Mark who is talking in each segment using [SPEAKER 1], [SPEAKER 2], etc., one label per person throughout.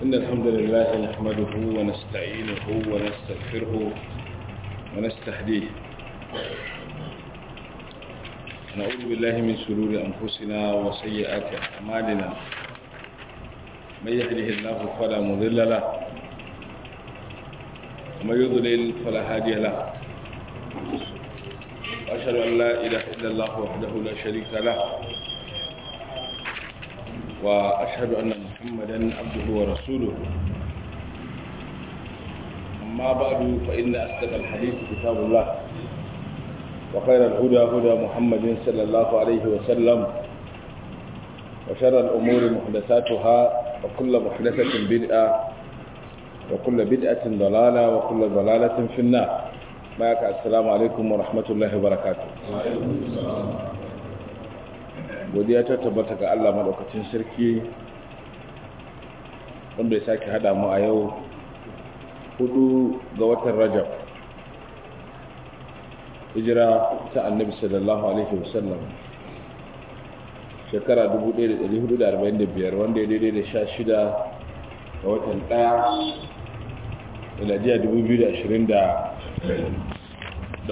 [SPEAKER 1] إن الحمد لله نحمده ونستعينه ونستغفره ونستهديه نعوذ بالله من شرور أنفسنا وسيئات أعمالنا من يهده الله فلا مضل له ومن يضلل فلا هادي له وأشهد أن لا إله إلا الله وحده لا شريك له وأشهد أن محمدا عبده ورسوله أما بعد فإن أصدق الحديث كتاب الله وخير الهدى هدى محمد صلى الله عليه وسلم وشر الأمور محدثاتها وكل محدثة بدعة وكل بدعة ضلالة وكل ضلالة في النار معك السلام عليكم ورحمة الله وبركاته godiya ta tabbata ga Allah maɗaukacin sarki wanda ya sake hada mu a yau hudu ga watan rajab hijira ta annabi sallallahu alaihi wasallam shekara 1445 wanda ya daidai da sha shida ga watan daya miladiya 2024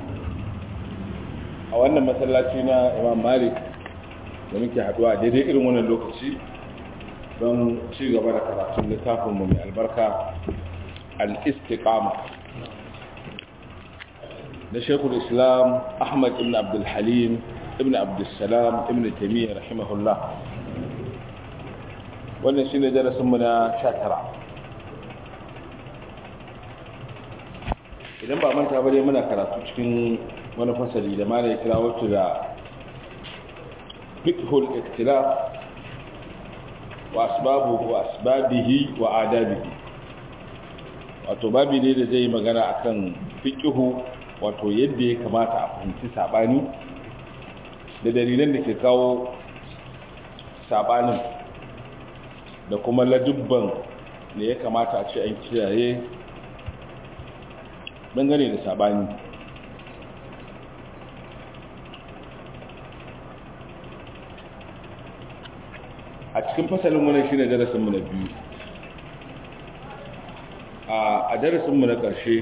[SPEAKER 1] a wannan masallaci na imam malik da muke haduwa daidai irin wannan lokaci don ci gaba da karatun littafinmu mai albarka al-istiqama na shekul islam ahmad ibn abdulhalim ibn abdulsalam ibn taimiyya rahimahullah wannan shi ne darasinmu na tara. idan ba manta bane muna karatu cikin wani fasali da mana ya kira wato da فقه الاختلاف واسبابه واسبابه وآدابه wato babi ne da zai magana akan fiqhu wato yadda ya kamata a fahimci sabani da dalilan da ke kawo sabanin da kuma ladubban da ya kamata a ce an kiyaye dangane da sabani a cikin fasalin wannan shine darasinmu na biyu a darasinmu na ƙarshe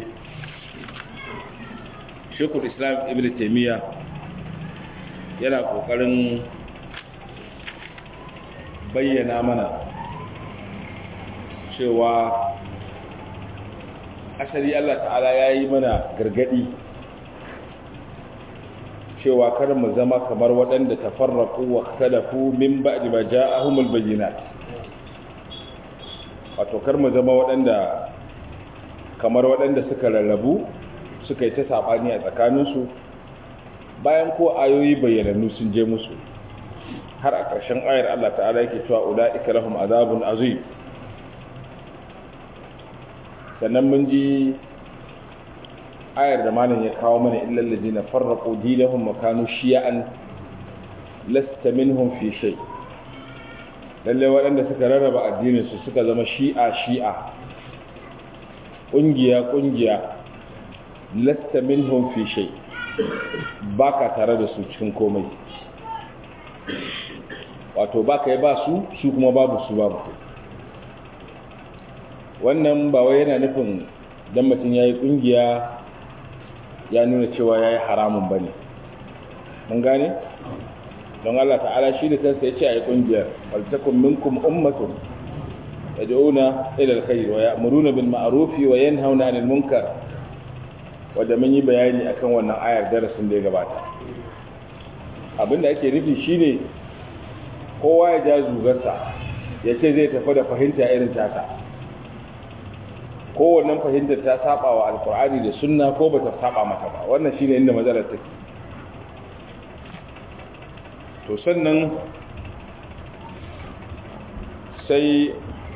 [SPEAKER 1] shekul islam ibn taimiyya yana ƙoƙarin bayyana mana cewa asali allah ta'ala ya yi mana gargadi cewa kar mu zama kamar waɗanda tafarraku wa ikhtalafu min ba'di ma ja'ahumul bayyinat wato kar mu zama waɗanda kamar waɗanda suka rarrabu suka yi ta sabani a tsakaninsu bayan ko ayoyi bayyanannu sun je musu har a ƙarshen ayar Allah ta'ala yake cewa ulaika lahum azabun azim sannan mun ji ayar da malam ya kawo mana illal ladina farraqu dinahum wa kanu shi'an lasta minhum fi shay lalle waɗanda suka rarraba addinin su suka zama shi'a shi'a kungiya kungiya lasta minhum fi shay baka tare da su cikin komai wato baka yi ba su su kuma babu su babu wannan ba wai yana nufin dan mutum yayi kungiya ya nuna cewa ya yi haramun ba ne mun gane don Allah ta'ala shi da kansa ya ce a yi ƙungiyar waltakun minkum ummatun ya da'una ilal kai wa ya'muruna bil ma'rufi wa yanhauna 'anil munkar wanda mun yi bayani akan wannan ayar darasin da ya gabata abinda ake nufi shine kowa ya ja zugarsa ya ce zai tafi da fahimta irin tata kowannen fahimtar ta saba wa alkur'ani da sunna ko ba ta saba mata ba wannan shine inda matsalar take to sannan sai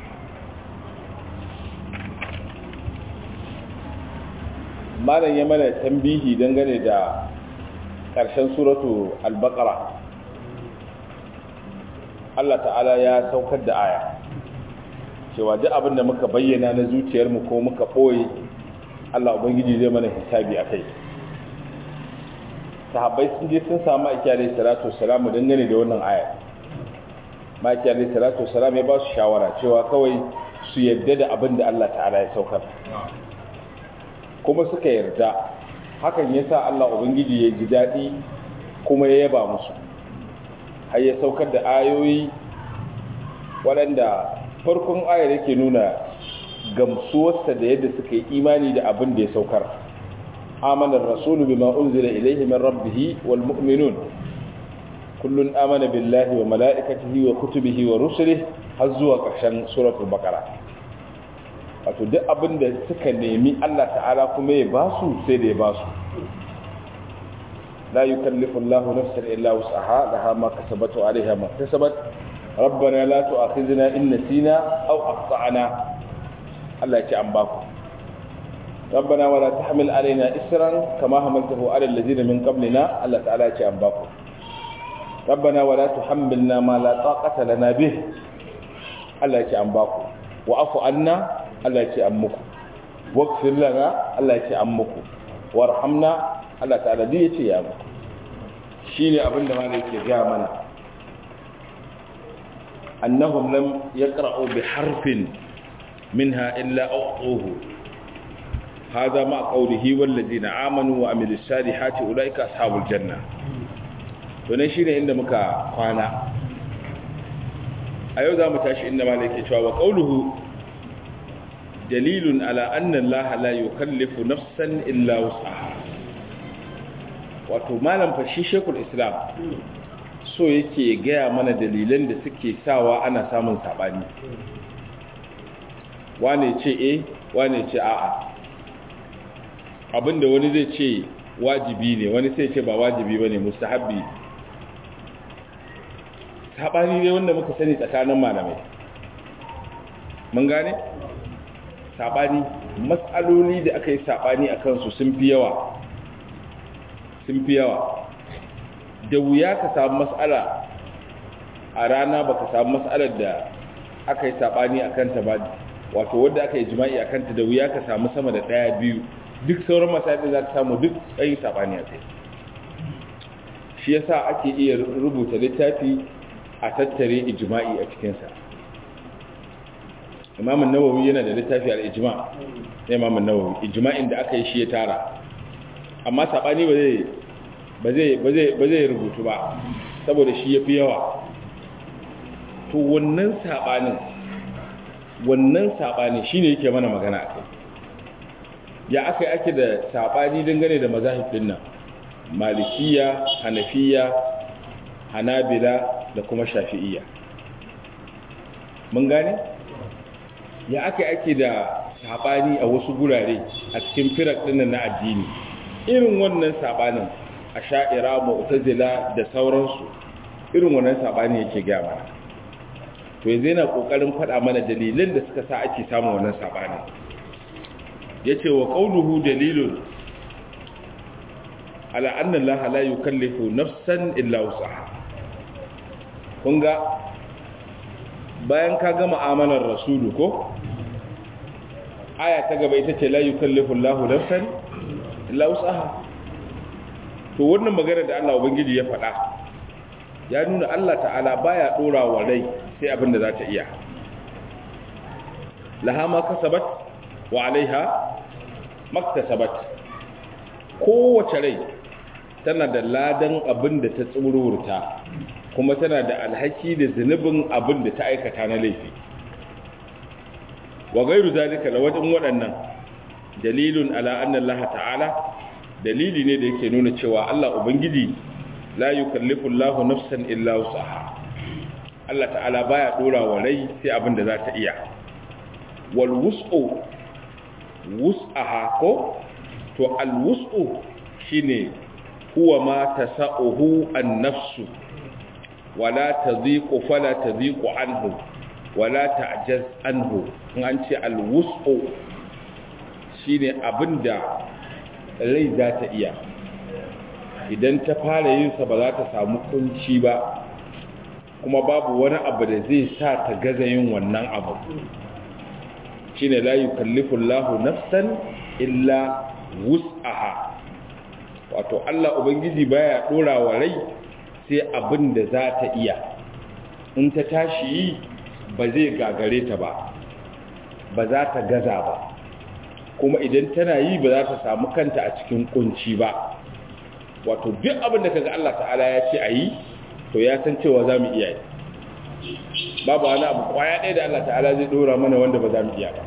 [SPEAKER 1] malam ya mana tambihi dangane da ƙarshen suratu al-baqara Allah ta'ala ya saukar da aya cewa duk abin da muka bayyana na zuciyarmu ko muka ɓoye Allah Ubangiji zai mana hisabi a kai sahabbai sun je sun samu aiki alaihi salatu salamu dangane da wannan aya maki alaihi salatu salam ya ba su shawara cewa kawai su yarda da abin da Allah ta'ala ya saukar kuma suka yarda hakan ya sa Allah Ubangiji ya ji daɗi kuma ya yaba musu har ya saukar da ayoyi waɗanda farkon ayar yake nuna gamsuwarsa da yadda suka yi imani da abin da ya saukar amanar rasulu bima unzila ilaihi min rabbih wal mu'minun kullun amana billahi wa mala'ikatihi wa kutubihi wa rusulihi har zuwa ƙarshen suratul baqara wato duk abin da suka nemi Allah ta'ala kuma ya ba su sai da ya ba su la yukallifu Allahu nafsan illa wus'aha laha ma kasabat wa 'alayha ma kasabat rabbana la tu'akhidhna in nasina aw akhtana Allah ya ce an ba ku rabbana wa la tahmil 'alaina isran kama hamaltahu 'ala alladhina min qablina Allah ta'ala ya ce an ba ku rabbana wa la tuhammilna ma la taqata lana bih Allah ya ce an ba ku wa'afu anna Allah ya ce an muku waqfir lana Allah ya ce an muku warhamna Allah ta'ala duk ya ce ya muku shine abin da malai yake ga mana annahum lam yaqra'u bi harfin minha illa a'tuhu هذا مع قوله والذين آمنوا وعملوا الصالحات أولئك أصحاب الجنة to shi ne inda muka kwana a yau za mu tashi inda malai ke cewa wa ƙauluhu dalilun ala annan laha la yukallifu nafsan illa wus'aha wato malam fashi shekul islam so yake gaya mana dalilan da suke sawa ana samun saɓani wane ce e wane ce a'a abinda wani zai ce wajibi ne wani sai ce ba wajibi ba ne mustahabbi saɓani ne wanda muka sani tsakanin malamai mun gane? saɓani matsaloli da aka yi saɓani a kansu sun fi yawa sun fi yawa da wuya ka samu matsala a rana ba ka samu matsalar da aka yi saɓani a kanta ba wato wadda aka yi jima'i a kanta da wuya ka samu sama da ɗaya biyu duk sauran matsalolin za ka samu duk tsayin saɓani a kai shi yasa ake iya rubuta littafi a tattare ijma'i a cikinsa imamun nawawi yana da littafi al-ijma na imamun nawawi ijma'in da aka yi shi ya tara amma saɓani ba zai rubutu ba saboda shi ya fi yawa to wannan saɓanin wannan saɓani shi ne yake mana magana a kai ya aka yi ake da saɓani dangane da mazahifin nan malikiya hanafiya hanabila da kuma shafi'iyya mun gane ya aka ake da sabani a wasu gurare a cikin firak dinnan na addini irin wannan sabanin a sha'ira mu'tazila da sauransu irin wannan sabani yake ga mana to yanzu yana kokarin faɗa mana dalilan da suka sa ake samun wannan sabani yace wa qawluhu dalilun ala anna allaha la yukallifu nafsan illa wusaha kun ga bayan ka gama amanar rasulu ko aya ta gaba ita ce la yukallifu Allahu nafsan illa wusaha to wannan magana da Allah ubangiji ya faɗa ya nuna Allah ta'ala baya dora wa rai sai abin da za ta iya laha ma kasabat wa alaiha maktasabat kowace rai tana da ladan abin da ta tsururta kuma tana da alhaki da zunubin abin da ta aikata na laifi wa gairu zalika da wajen waɗannan dalilun ala anna Allah ta'ala dalili ne da yake nuna cewa Allah ubangiji la yukallifu Allahu nafsan illa wusaha Allah ta'ala baya dora wa rai sai abin da za ta iya wal wus'u wus'aha ko to al wus'u shine huwa ma tasa'uhu an-nafsu wala tadhiqu fala tadhiqu anhu wala ta'jaz anhu in an ce al-wus'u shine abinda rai za ta iya idan ta fara yin sa ba za ta samu kunci ba kuma babu wani abu da zai sa ta gaza yin wannan abu shine la yukallifu Allahu nafsan illa wus'aha wato Allah ubangiji baya dora wa rai sai abin da za ta iya in ta tashi yi ba zai gagare ta ba ba za ta gaza ba kuma idan tana yi ba za ta samu kanta a cikin kunci ba wato duk abin da kaga Allah ta'ala ya ce a yi to ya san cewa za mu iya yi babu wani abu kwaya ɗaya da Allah ta'ala zai ɗora mana wanda ba za mu iya ba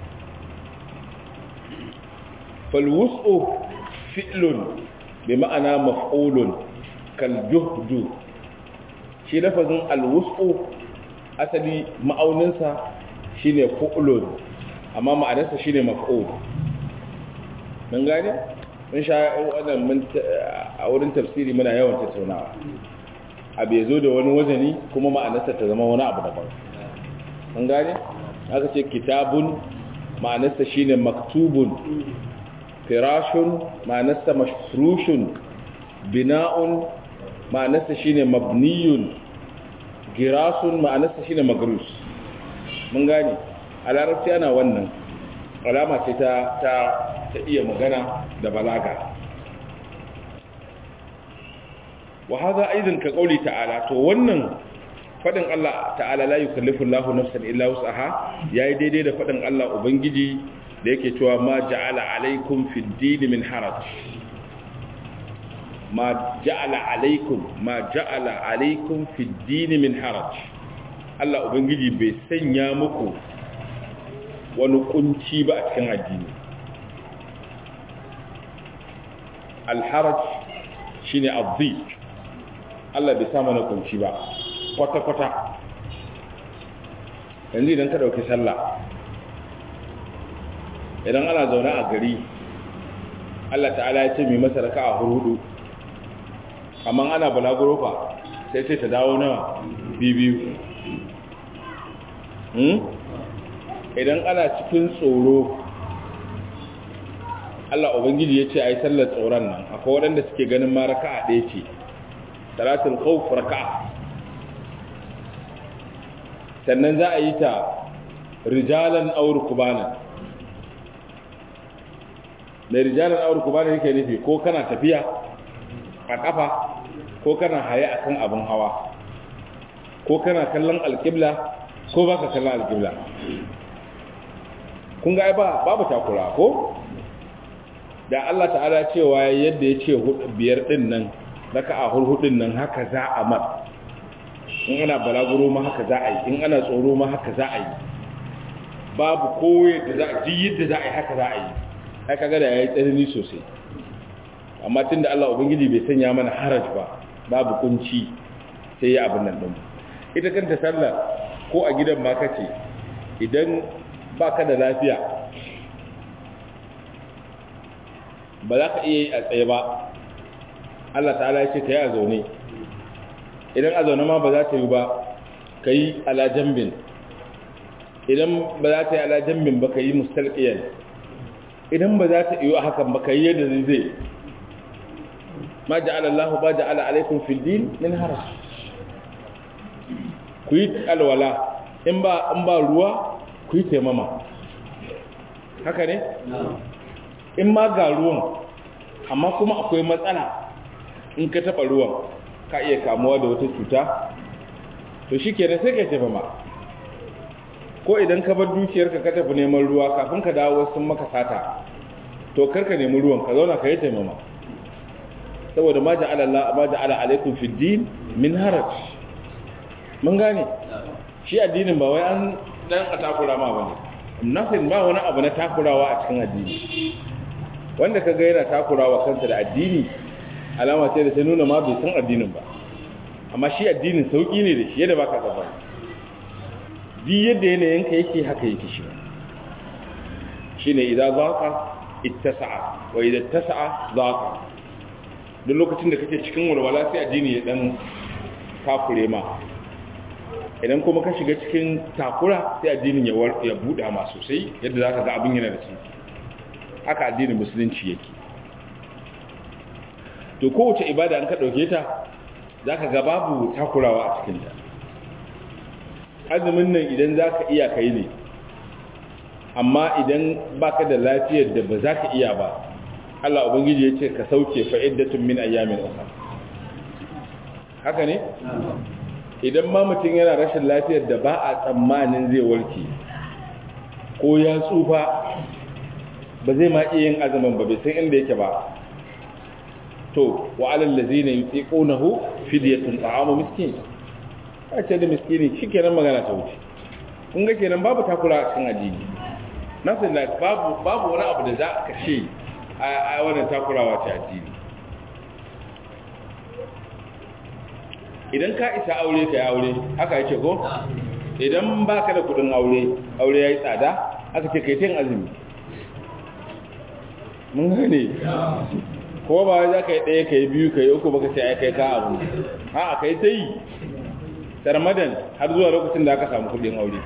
[SPEAKER 1] falwusu fi'lun bi ma'ana maf'ulun kal juhdu shi lafazin alwusu asali ma'auninsa shine fu'lun amma ma'anarsa shine maf'ul mun gane mun sha wannan mun a wurin tafsiri muna yawan tattaunawa abu ya zo da wani wazani kuma ma'anarsa ta zama wani abu daban mun gane aka ce kitabun ma'anarsa shine maktubun firashun ma'anarsa mashrushun bina'un ma'anarsa shine mabniyun girasun ma'anarsa shine magrus mun gane a larabci ana wannan alama ce ta ta ta iya magana da balaga wa hadha aidan ka qauli ta'ala to wannan fadin Allah ta'ala la yukallifu Allahu nafsan illa wus'aha yayi daidai da fadin Allah ubangiji da yake cewa ma ja'ala alaikum fid din min haraj ma ja'ala alaikum ma ja'ala alaikum fid din min haraj Allah ubangiji bai sanya muku wani kunci ba a cikin addini al-haraj shine adhi Allah bai sa mana kunci ba kwata kwata yanzu idan ka dauki sallah idan ana zaune a gari Allah ta'ala ya ce mai masa raka'a hudu amma ana balaguro fa sai sai ta dawo nawa bibiyu idan ana cikin tsoro Allah Ubangiji ya ce a yi sallar tsoron nan akwai waɗanda suke ganin ma raka'a ɗaya ce salatul khawf raka'a sannan za a yi ta rijalan aur kubanan mai rijalan aur kubanan yake nufi ko kana tafiya a ƙafa ko kana haye akan abin hawa ko kana kallon alƙibla ko baka kallon alƙibla kun ga ba babu takura ko da Allah ta'ala cewa yadda ya ce biyar din nan raka'a hurhudin nan haka za a mat in ana balaguro ma haka za a yi in ana tsoro ma haka za a yi babu koyi da za a ji yadda za a yi haka za a yi ai kaga da yayi tsanani sosai amma tunda Allah ubangiji bai sanya mana haraj ba babu kunci sai ya abin nan din ita kanta sallah ko a gidan ma kace idan baka da lafiya ba za ka iya yi a tsaye ba Allah ta'ala ya ce ka yi a zaune idan a zaune ma ba za ta yi ba ka yi ala jambin idan ba za ta yi ala jambin ba ka yi mustalƙiyar idan ba za ta yi a hakan ba ka yi yadda zai zai ma ja'ala Allah ba ja'ala alaikum fil din min haras ku yi alwala in ba in ba ruwa ku yi taimama haka ne in ma ga ruwan amma kuma akwai matsala in ka taɓa ruwan ka iya kamuwa da wata cuta to shi kenan sai ka tafi ma ko idan ka bar dukiyarka ka tafi neman ruwa kafin ka dawo sun maka sata to karka nemi ruwan ka zauna ka yi taimama saboda ma ja'ala Allah ma ja'ala alaikum fi din min haraj mun gane shi addinin ba wai an dan a takura ma bane nothing ba wani abu na takurawa a cikin addini wanda ka ga yana takurawa kansa da addini alama ce da ta nuna ma bai san addinin ba amma shi addinin sauki ne da shi yadda baka tsaba duk yadda yanayin ka yake haka yake shi shine idan zaqa ittasa'a wa idan tasa'a zaqa duk lokacin da kake cikin walwala sai addini ya dan takure ma idan kuma ka shiga cikin takura sai addinin ya ya buɗa ma sosai yadda zaka ga abin yana da sauki haka addinin musulunci yake to kowace ibada an ka ɗauke ta za ka ga babu takurawa a cikinta azumin nan idan za ka iya kai ne amma idan baka da lafiyar da ba za ka iya ba Allah Ubangiji ya ce ka sauke fa'iddatun min ayyamin uka haka ne? idan ma mutum yana rashin lafiyar da ba a tsammanin zai warke ko ya tsufa ba zai ma iya yin azumin ba bai san inda yake ba to wa alal ladzina yutiqunahu fidyatun ta'amu miskin a ce da miskini shikenan magana ta wuce kun ga kenan babu takura a cikin addini nasu da babu babu wani abu da za a kashe a wannan takurawa ta addini idan ka isa aure ka yi aure haka yake ko idan ba ka da kudin aure aure ya yi tsada aka ce kai tin azumi mun gane ko ba za ka yi ɗaya ka yi biyu ka yi uku baka ce ai kai ka abu a ka yi ta yi tarmadan har zuwa lokacin da aka samu kudin aure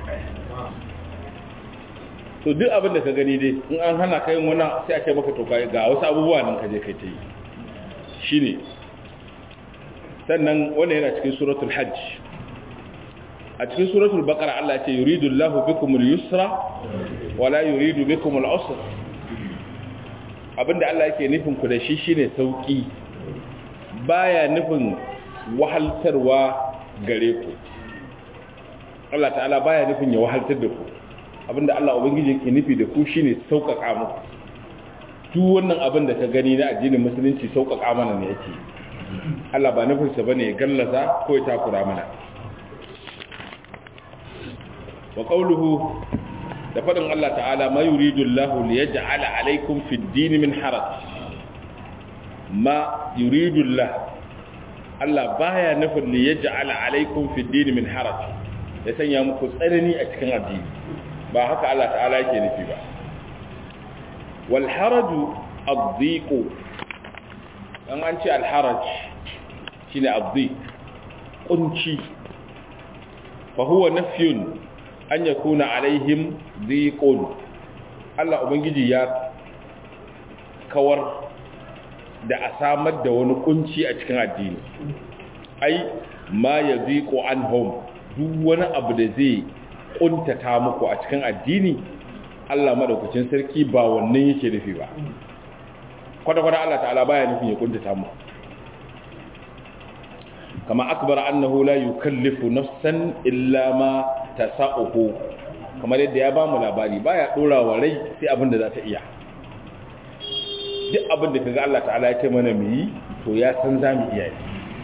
[SPEAKER 1] to duk abin da ka gani dai in an hana ka yin wani sai a ce maka to ga wasu abubuwa nan ka je kai ta yi shine sannan wannan yana cikin suratul hajj a cikin suratul baqara Allah ya ce yuridu Allahu bikumul yusra wala yuridu bikumul usra abinda Allah yake nufin ku da shi shine sauki baya nufin wahaltarwa gare ku Allah ta'ala baya nufin ya wahaltar da ku abinda Allah ubangiji yake nufi da ku shine sauƙaƙa muku duk wannan abin da ka gani na addinin musulunci sauƙaƙa mana ne yake Allah ba nufinsa bane ya gallaza ko ya takura mana wa qawluhu da fadin Allah ta'ala ma yuridu Allah li yaj'ala alaykum fi ad-din min haraj ma yuridu Allah Allah baya nufin li yaj'ala alaykum fi ad-din min haraj ya sanya muku tsanani a cikin addini ba haka Allah ta'ala yake nufi ba wal haraju ad-dhiq an an ce al haraj shine ad-dhiq kunci fa huwa nafyun an ya kuna alaihim dhiqun Allah ubangiji ya kawar da a samar da wani kunci a cikin addini ai ma ya dhiqu anhum duk wani abu da zai kuntata muku a cikin addini Allah madaukakin sarki ba wannan yake nufi ba kwata-kwata Allah ta'ala baya nufin ya kuntata muku kama akbar annahu la yukallifu nafsan illa ma tasa'uhu kamar yadda ya bamu labari baya dora wa rai sai abin da za ta iya duk abin da kaga Allah ta'ala ya ce mana mu yi to ya san za mu iya yi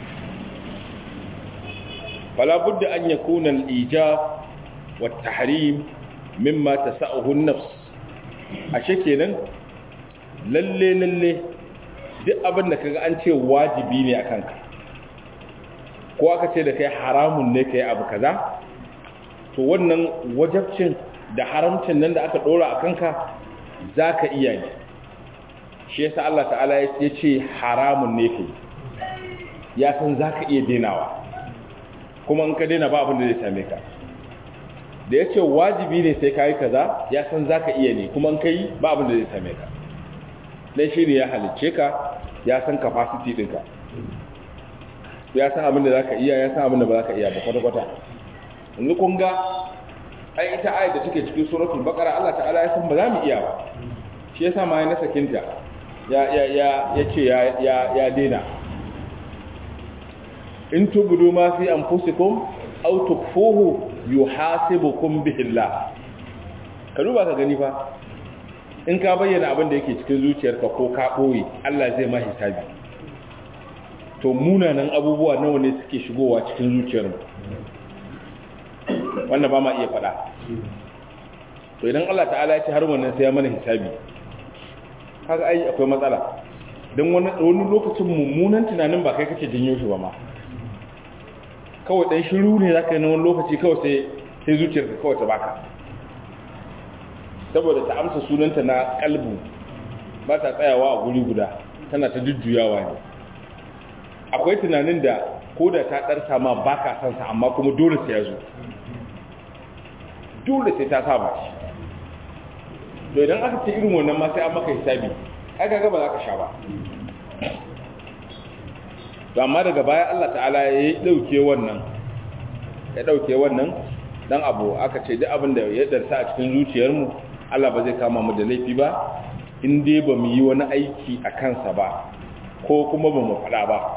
[SPEAKER 1] fala budda an yakuna al-ijab wa at-tahrim mimma tasa'uhu an-nafs ashe kenan lalle lalle duk abin da kaga an ce wajibi ne akan ka ko aka ce da kai haramun ne kai abu kaza to wannan wajabcin da haramcin nan da aka dora a kanka zaka iya ne shi yasa Allah ta'ala ya ce haramun ne kai ya san zaka iya denawa kuma in ka dena ba abin da zai same ka da ya ce wajibi ne sai kai kaza ya san zaka iya ne kuma in kai ba abin da zai same ka dan shi ne ya halicce ka ya san capacity ɗinka ya san abin da za ka iya ya san abin da ba za ka iya ba kwata-kwata yanzu kun ga ai ita ayat da take cikin suratul baqara Allah ta'ala ya san ba za mu iya ba shi yasa ma ya nasa kinta ya ya ya yace ya ya ya dena in tubudu ma fi anfusikum aw tukfuhu yuhasibukum bihi Allah ka duba ka gani fa in ka bayyana abin da yake cikin zuciyarka ko ka boye Allah zai ma hisabi to munanan abubuwa nawa ne suke shigowa cikin zuciyarmu wanda ba ma iya faɗa to idan Allah ta'ala ya ce har wannan sai ya mana hisabi kaga ai akwai matsala don wani wani lokacin mummunan tunanin ba kai kake janyo shi ba ma kawai dan shiru ne zaka yi na wani lokaci kawai sai sai zuciyarka kawai ta baka saboda ta amsa sunanta na kalbu ba ta tsayawa a guri guda tana ta jujjuyawa ne akwai tunanin da ko da ta ɗarsa ma ba ka sansa amma kuma dole sai ya zo dole sai ta saba shi to idan aka ce irin wannan ma sai an maka hisabi ai kaga ba za ka sha ba to amma daga baya Allah ta'ala ya dauke wannan ya dauke wannan dan abu aka ce duk abin da ya darsa a cikin zuciyarmu Allah ba zai kama mu da laifi ba in dai ba mu yi wani aiki a kansa ba ko kuma ba mu faɗa ba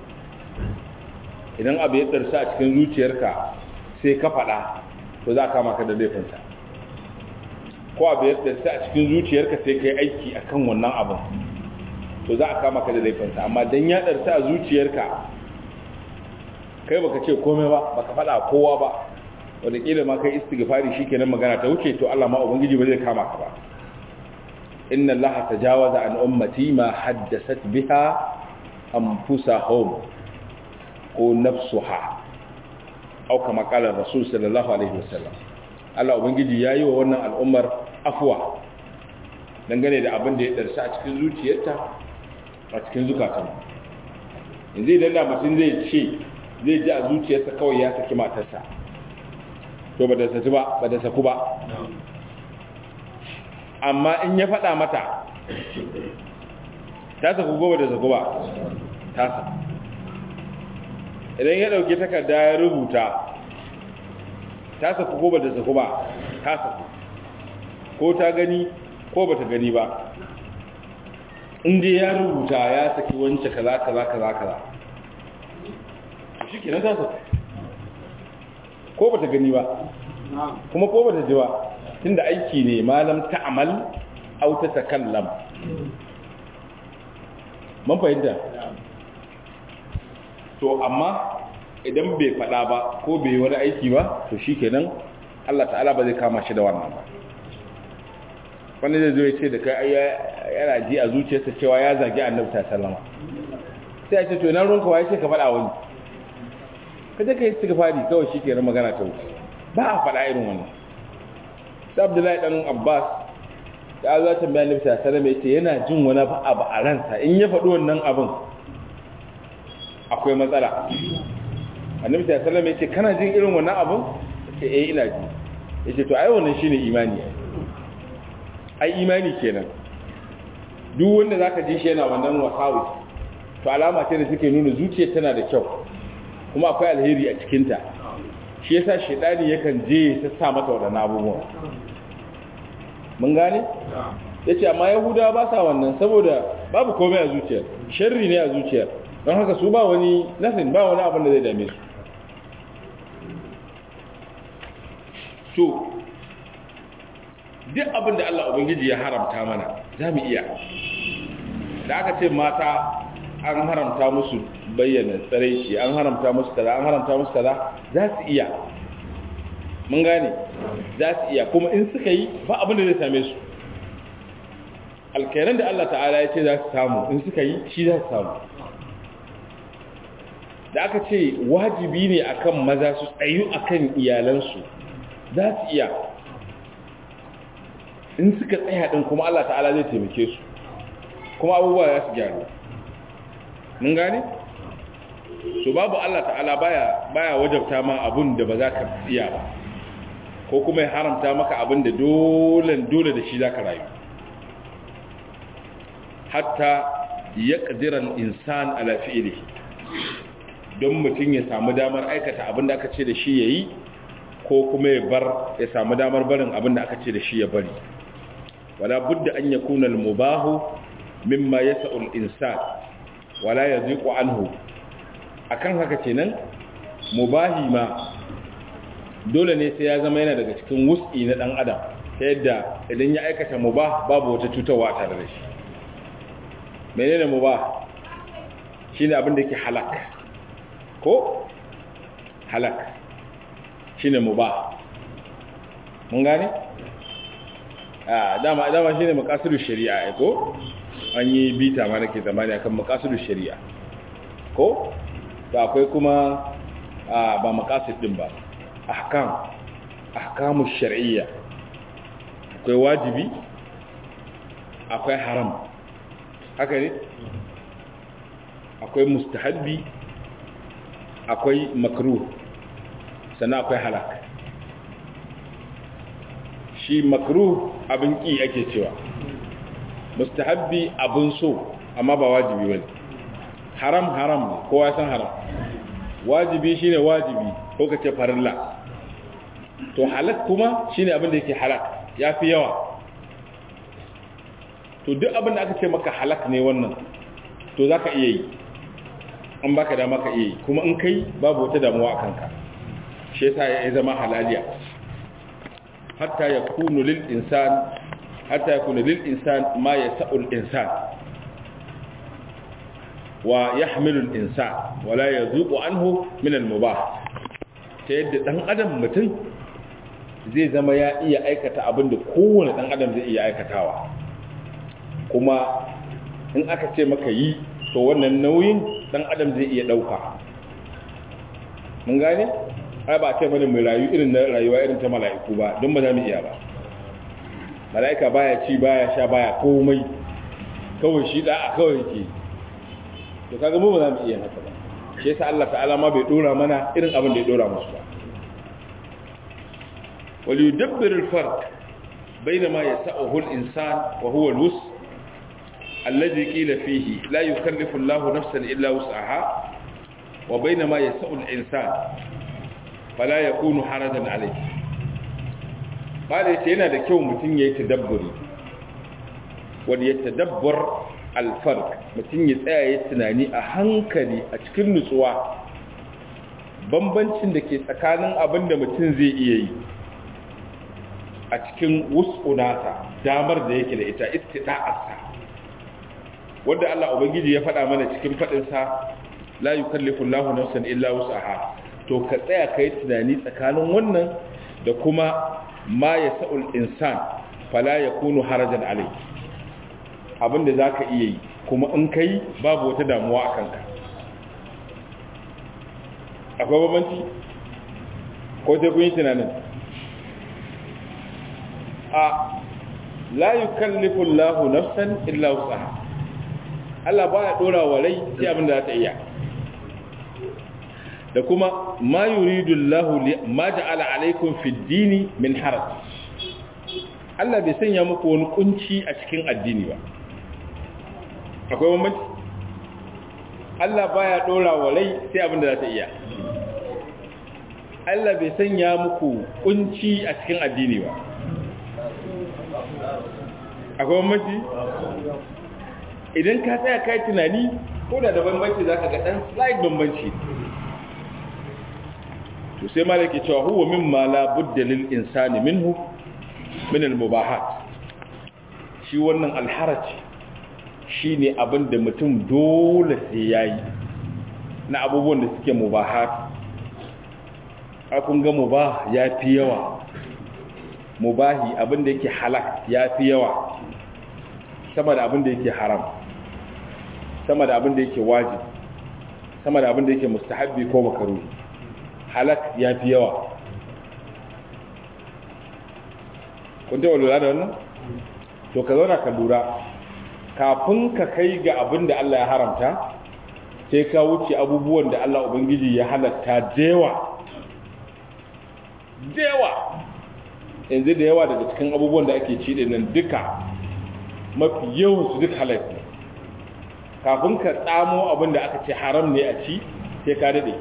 [SPEAKER 1] idan abu ya ɗarsa a cikin zuciyarka sai ka faɗa to za a kama ka da laifinsa ko abu ya darsa a cikin zuciyarka sai kai aiki akan wannan abin to za a kama ka da laifinsa amma dan ya darsa a zuciyarka kai baka ce komai ba baka faɗa kowa ba wataƙila ma kai istighfari shikenan magana ta wuce to Allah ma ubangiji ba zai kama ka ba inna allaha tajawaza an ummati ma haddasat biha anfusahum ko nafsuha au kama qala rasul sallallahu alaihi wasallam Allah ubangiji yayi wa wannan al'ummar afwa dangane da abin da ya darsa a cikin zuciyarta a cikin zukatan yanzu idan da mutum zai ce zai ji a zuciyarsa kawai ya saki matarsa to ba da saku ba ba da saku ba amma in ya faɗa mata ta saku gobe da saku ba ta saku idan ya ɗauki takarda ya rubuta ta saku gobe da saku ba ta saku ko ta gani ko ba ta gani ba inda ya rubuta ya saki wance kaza kaza kaza kaza shi kenan ta saku ko ba ta gani ba kuma ko ba ta ji ba tunda aiki ne malam ta'amal au ta takallam man fahimta to amma idan bai fada ba ko bai wani aiki ba to shikenan Allah ta'ala ba zai kama shi da wannan ba wani zai zo ya ce da kai yana ji a zuciyarsa cewa ya zagi annabi ta sallama sai ya ce to ina ruwanka waye ce ka fada wani ka je ka yi istighfari kawai shikenan magana ta wuce ba a fada irin wannan sai abdullahi dan abbas ya zo tambaya annabi sallallahu alaihi wasallam yana jin wani abu a ransa in ya faɗi wannan abin akwai matsala annabi sallallahu alaihi wasallam yace kana jin irin wannan abin yace eh ina ji yace to ai wannan shine imani ai imani kenan duk wanda zaka ji shi yana wannan wasawi to alama ce da take nuna zuciya tana da kyau kuma akwai alheri a cikinta shi yasa shedani yakan je ya sa mata wadannan abubuwan mun gane yace amma yahudawa ba sa wannan saboda babu komai a zuciyar sharri ne a zuciyar don haka su ba wani nothing ba wani abin da zai dame su to duk abin da Allah ubangiji ya haramta mana za mu iya da aka ce mata an haramta musu bayyana tsaraici an haramta musu kaza an haramta musu kaza za su iya mun gane za su iya kuma in suka yi ba abin da zai same su alkairan da Allah ta'ala ya ce za su samu in suka yi shi za su samu da aka ce wajibi ne akan maza su tsayu akan iyalansu za su iya in suka tsaya din kuma Allah ta'ala zai taimake su kuma abubuwa za su gyaru mun gane so babu Allah ta'ala baya baya wajabta ma abun da ba za ka iya ba ko kuma ya haramta maka abin da dole dole da shi za ka rayu hatta ya ƙadiran insan ala fi'ili don mutum ya samu damar aikata abin da aka ce da shi ya yi ko kuma ya bar ya samu damar barin abin da aka ce da shi ya bari wala budda an yakuna al-mubahu mimma yas'u al-insan wala yaziqu anhu akan haka kenan mubahi ma dole ne sai ya zama yana daga cikin wus'i na dan adam ta yadda idan ya aikata mubah babu wata cutarwa tare da shi menene mubah shine abin da yake halak ko halak shine mubah mun gane a dama dama shine maqasidu shari'a ko an yi bita ma nake zamani akan maqasidu shari'a ko to akwai kuma ba maqasid din ba ahkam ahkamu shar'iyya akwai wajibi akwai haram haka ne akwai mustahabbi akwai makruh sannan akwai halak shi makruh abin ki ake cewa mustahabbi abin so amma ba wajibi bane haram haram ne kowa san haram wajibi shine wajibi ko kace farilla to halak kuma shine abin da yake halak yafi yawa to duk abin da aka ce maka halak ne wannan to zaka iya yi an baka dama ka iya yi kuma in kai babu wata damuwa a kanka shi yasa ya zama halaliya hatta yakunu lil insan hatta yakunu lil insan ma yasa'u al insan wa yahmilu al insan wa la yazuqu anhu min al mubah ta yadda dan adam mutum zai zama ya iya aikata abin da kowane dan adam zai iya aikatawa kuma in aka ce maka yi to wannan nauyin dan adam zai iya dauka mun gane ai ba ce mana mai rayu irin na rayuwa irin ta mala'iku ba don ba za mu iya ba mala'ika baya ci baya sha baya komai kawai shi da kawai yake to kaga mu ba za mu iya haka ba shi yasa Allah ta'ala ma bai dora mana irin abin da ya dora musu ba wal yudabbir al farq bayna ma yasa'uhu al insan wa huwa al wus alladhi qila fihi la yukallifu Allahu nafsan illa wus'aha wa bayna ma yasa'u al insan fala yakunu harajan alayhi bada yace yana da kyau mutum yayi tadabburi wanda ya tadabbar alfarq mutum ya tsaya ya tunani a hankali a cikin nutsuwa bambancin da ke tsakanin abin da mutum zai iya yi a cikin wus'unata damar da yake da ita istida'arsa wanda Allah ubangiji ya faɗa mana cikin faɗinsa la yukallifu Allahu nafsan illa wus'aha to ka tsaya kai tunani tsakanin wannan da kuma ma yasa'ul insan fala yakunu harajan alai abinda zaka iya yi kuma in kai babu wata damuwa akan ka akwai babanci ko sai kun yi tunanin a la yukallifu Allahu nafsan illa wus'aha Allah baya dora wa rai sai abinda za ta iya da kuma ma yuridu Allahu ma ja'ala alaikum fi dini min haraj Allah bai sanya muku wani kunci a cikin addini ba akwai bambanci Allah baya dora wa rai sai abinda za ta iya Allah bai sanya muku kunci a cikin addini ba akwai bambanci idan ka tsaya kai tunani ko da da bambanci zaka ga dan slight bambanci to sai malaki cewa huwa mimma la budda lil insani minhu min al mubahat shi wannan alharaj shine abin da mutum dole sai yayi na abubuwan da suke mubahat a kun ga mubah yafi yawa mubahi abin da yake halak yafi yawa sama da abin da yake haram sama da abin da yake wajib sama da abin da yake mustahabbi ko makaruhi halak ya fi yawa kun taɓa lura da wannan? to ka zauna ka lura kafin ka kai ga abin da Allah ya haramta sai ka wuce abubuwan da Allah Ubangiji ya halatta dewa dewa yanzu da yawa daga cikin abubuwan da ake ci nan duka mafi yawan su duk halatta kafin ka tsamo abin da aka ce haram ne a ci sai ka daɗe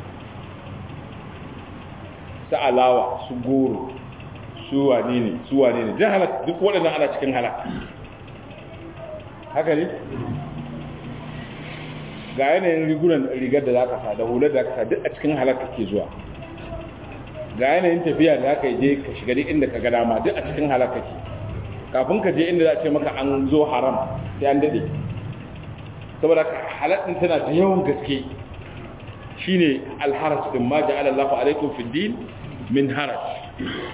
[SPEAKER 1] su alawa su goro su wane ne su wane ne jan halak duk waɗannan ana cikin halak haka ne ga yanayin rigunan rigar da za ka sa da hular da ka sa duk a cikin halak ke zuwa ga yanayin tafiya da aka je ka shiga duk inda ka ga dama duk a cikin halak ke kafin ka je inda za a ce maka an zo haram sai an daɗe saboda halattun tana da yawan gaske shine alharaj din ma ja'ala Allahu alaikum fid din min haraj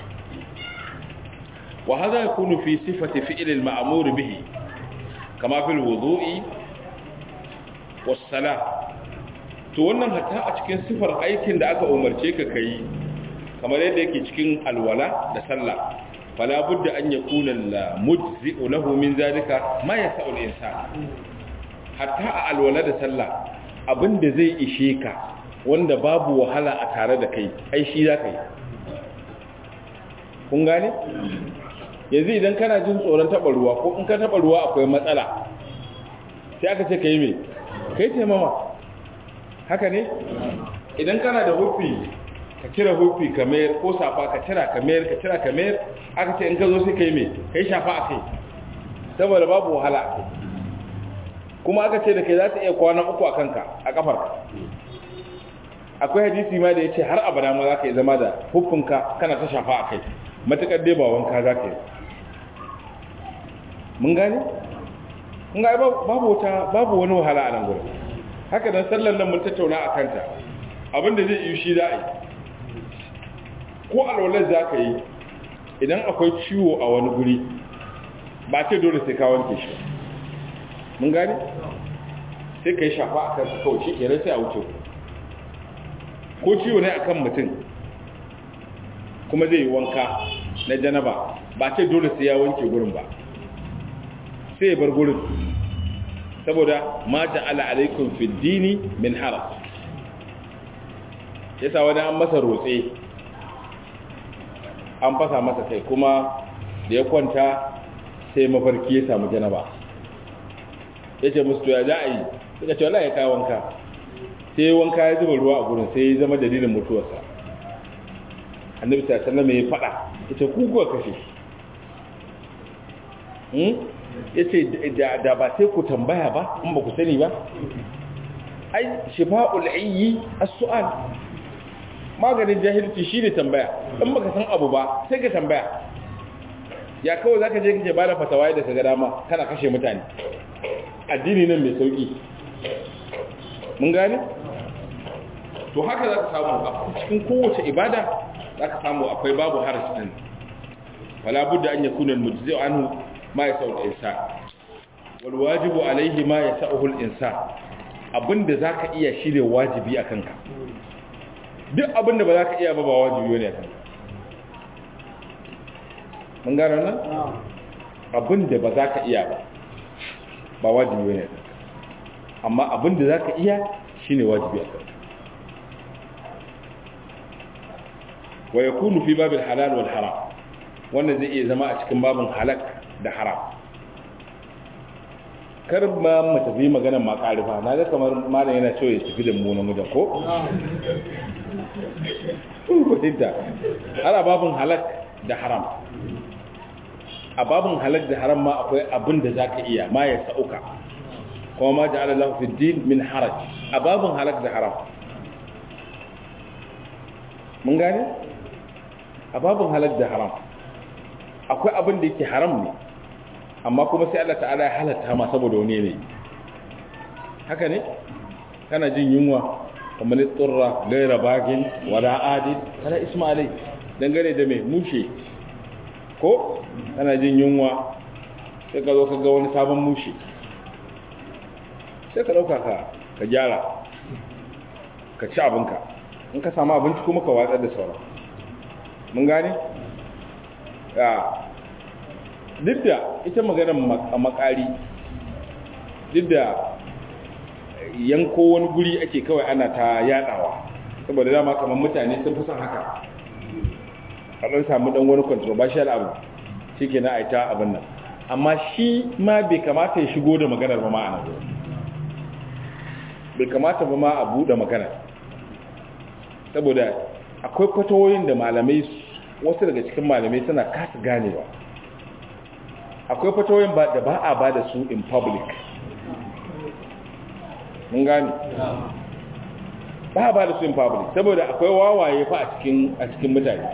[SPEAKER 1] wa hadha yakunu fi sifati fi'l al-ma'mur bihi kama fil wudu'i was salah to wannan hatta a cikin sifar aikin da aka umarce ka kai kamar yadda yake cikin alwala da sallah fala budda an yakuna al-mujzi'u lahu min zalika ma yasa'u al-insan hatta a alwala da sallah abinda zai ishe ka wanda babu wahala a tare da kai ai shi za ka yi kun gane yanzu idan kana jin tsoron taɓa ruwa ko in ka taɓa ruwa akwai matsala sai aka ce ka yi mai kai taimama haka ne idan kana da hufi ka cire hufi ka mayar ko safa ka cira ka mayar ka cira ka mayar aka ce in ka zo sai ka yi mai kai shafa a kai saboda babu wahala a kai kuma aka ce da kai za ta iya kwana uku a kanka a kafarka akwai hadisi ma da ya ce har abada ma za ka yi zama da hufunka kana ta shafa a kai matakar dai ba wanka za ka yi mun gane? mun ga babu wata babu wani wahala a nan gurin haka nan sallar nan mun tattauna a kanta abinda zai yi shi za a yi ko alwalar za ka yi idan akwai ciwo a wani guri ba ce dole sai ka wanke shi mun gane? sai ka yi shafa a kansu kawai shi kenan sai a wuce ko ciwo ne akan mutum kuma zai yi wanka na janaba ba ce dole sai ya wanke gurin ba sai ya bar gurin saboda ma ja'ala alaikum fi dini min haraj yasa wani an masa rotse an fasa masa kai kuma da ya kwanta sai mafarki ya samu janaba ya ce musu ya za a yi suka ce wala ya kawo wanka sai wanka ya zuba ruwa a gurin sai ya zama dalilin mutuwarsa annabi sallallahu alaihi wasallam ya fada yace ku kuwa kashe hmm yace da ba sai ku tambaya ba in ba ku sani ba ai shifa'ul ayyi as-su'al maganin jahilci shine tambaya in baka san abu ba sai ka tambaya ya kawai zaka je kace bada fatawa da kaga dama kana kashe mutane addini nan mai sauki mun gane to haka zaka samu a cikin kowace ibada zaka samu akwai babu haraji din wala budda an yakuna al-mujzi'u anhu ma yasau al-insan wal wajibu alayhi ma yasauhu al-insan abinda zaka iya shine wajibi akan ka duk abinda ba zaka iya ba ba wajibi ne akan ka mun gano nan abinda ba zaka iya ba ba wajibi ne akan ka amma abinda zaka iya shine wajibi akan ka wa yakunu fi babil halal wal haram wannan zai iya zama a cikin babin halak da haram kar ba mu tafi maganar makarifa na ga kamar malam yana cewa ya tafi da mu na mujan ko ko tinta ana babin halak da haram a babin halak da haram ma akwai abin da zaka iya ma ya sauka kuma ma ja'ala lahu fi din min haraj a babin halak da haram mun gane a babin halak da haram akwai abin da yake haram ne amma kuma sai Allah ta'ala ya halatta ma saboda wani ne haka ne kana jin yunwa kamar tsurra gaira bagin wala adid kana ismailai dangane da mai mushe ko kana jin yunwa sai ka zo ka ga wani sabon mushe sai ka dauka ka ka gyara ka ci abinka in ka samu abinci kuma ka watsar da sauran mun gane duk da ita maganar makari duk da yanko wani guri ake kawai ana ta yadawa saboda dama kamar mutane sun fi son haka a ɗan samu ɗan wani controversial abu shi ke na aita abin nan amma shi ma bai kamata ya shigo da maganar ba ma'ana bai kamata ba ma a buɗe maganar saboda akwai kwatoyin da malamai wasu daga cikin malamai suna kasa ganewa akwai fatoyin ba da ba a ba da su in public mun gani ba a ba da su in public saboda akwai wawaye fa a cikin a cikin mutane